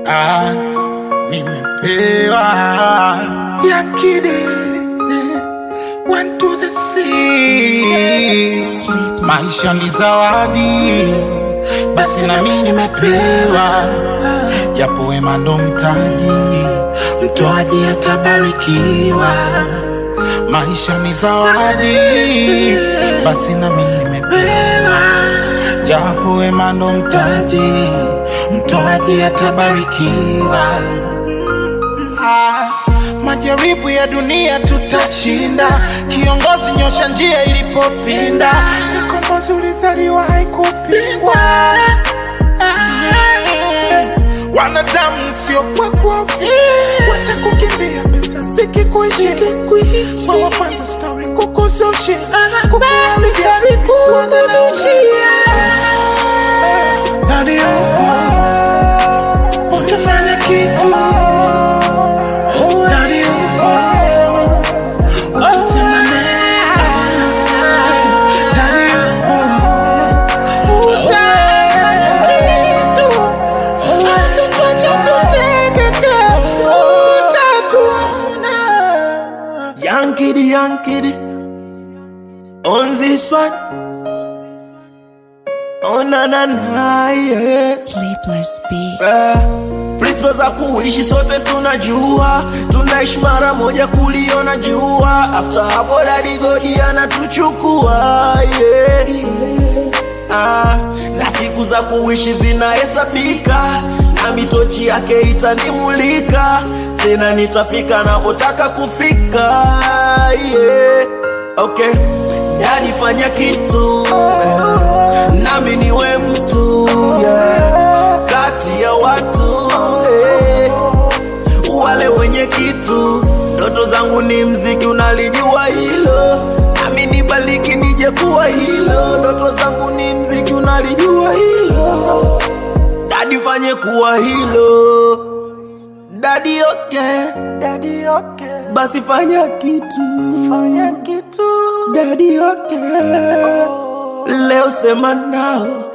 ah, nimepewa yankidi one to the sea. Maisha ni zawadi, basi nami nimepewa, japo wema ndo mtaji, mtoaji atabarikiwa. Maisha ni zawadi, basi nami nimepewa, japo wema ndo mtaji, mtoaji atabarikiwa. Ah, majaribu ya dunia tutashinda. Kiongozi nyosha njia ilipopinda, mkombozi ulizaliwa haikupingwa. Ah, wanadamu sio kwa kuhofia, watakukimbia pesa zikikuishia. Wewe kwanza story kukuzushia, kukuharibia siku kukuzushia. Nani upo? Utafanya kitu Ndani upo, utasema neno. Ndani upo, utafanya kitu. Hatutacha kuteketea, sitakuona. Young kiddy, young kiddy. On this one. Oh na na na yeah. Sleepless beat. Eh, Principles za kuishi sote tunajua, tunaishi mara moja kuliona jua. After hapo dadi godi anatuchukua yeah. Ah, na siku za kuishi zinahesabika, na mitochi yake itanimulika, tena nitafika napotaka kufika yeah. Okay, dadi fanya kitu eh, nami niwe mtu yeah. kati ya watu eh, wale wenye kitu. Ndoto zangu ni mziki, unalijua hilo, nami nibaliki nije kuwa hilo. Ndoto zangu ni mziki, unalijua hilo, dadi fanye kuwa hilo. Dadi okay, dadi okay, basi fanya kitu, fanya kitu. Dadi okay, leo sema nao